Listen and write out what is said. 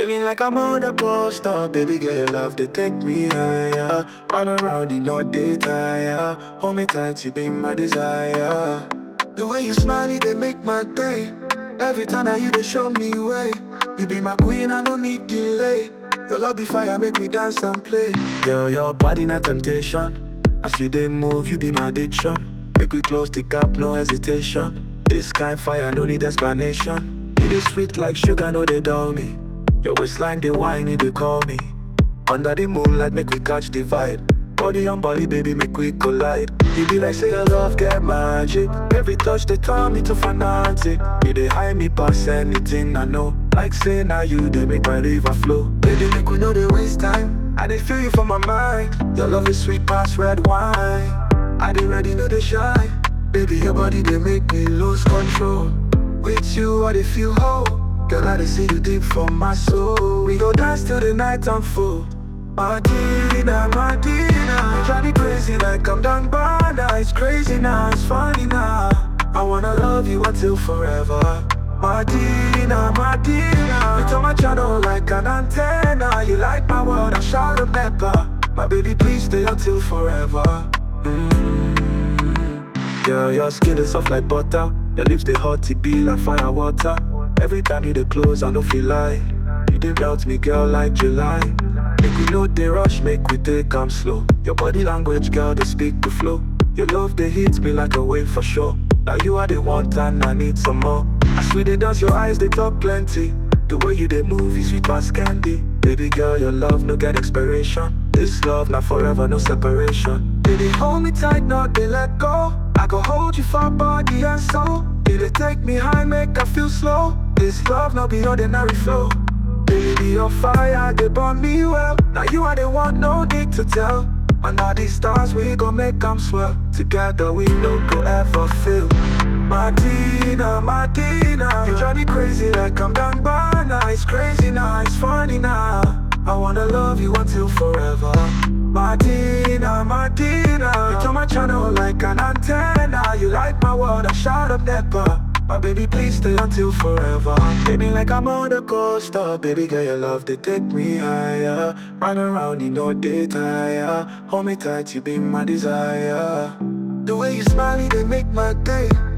Feeling like I'm on a poster, baby girl, your love they take me higher. Run around in all day tire. Hold me tight, you be my desire. The way you smile, it, they make my day. Every time that you they show me way. You be my queen, I don't need delay. Your love be fire, make me dance and play. Girl, your body not temptation. As you they move, you be my addiction. Make we close the gap, no hesitation. This kind fire, no need explanation. You dey sweet like sugar, no they dull me. Your waistline, they whine, they call me. Under the moonlight, make we catch the vibe. Body on body, baby, make we collide. You be like, say your love get magic. Every touch, they turn me to fanatic. You they hide me past anything I know. Like say now you, they make my river flow. Baby, make we know they waste time. I they feel you from my mind. Your love is sweet past red wine. I they ready, know they shine. Baby, your body, they make me lose control. With you, I they feel whole. Girl, I they see you deep from my soul. We go dance till the night unfold. Martina, Martina Drive me crazy like I'm done by now It's crazy now, it's funny now I wanna love you until forever Martina, Martina You turn my channel like an antenna You like my world, I shout a pepper My baby, please stay until forever mm Yeah, your skin is soft like butter Your lips, they hot, it be like fire water Every time you they close, I don't feel like You they melt me, girl, like July Make we know they rush, make we take am slow. Your body language, girl, they speak the flow. Your love, they hit me like a wave for sure. Now you are the one and I need some more. I swear they dance, your eyes, they talk plenty. The way you they move is sweet past candy. Baby girl, your love no get expiration. This love not forever, no separation. Baby, hold me tight, not they let go. I go hold you for body and soul. Did it take me high, make I feel slow? This love no be ordinary flow. Baby, your fire, they burn me well. Now you are the one, no need to tell. And all these stars, we gon' make them swell. Together, we no go ever fail. Martina, Martina, you drive me crazy like I'm done by now. It's crazy now, it's funny now. I wanna love you until forever. Martina, Martina, you turn my channel like an antenna. You like my world, I shout up never. My baby, please stay until forever. Baby, like I'm on the coaster. Baby, girl, your love, they take me higher. Run around in no day tire. Hold me tight, you be my desire. The way you smile, they make my day.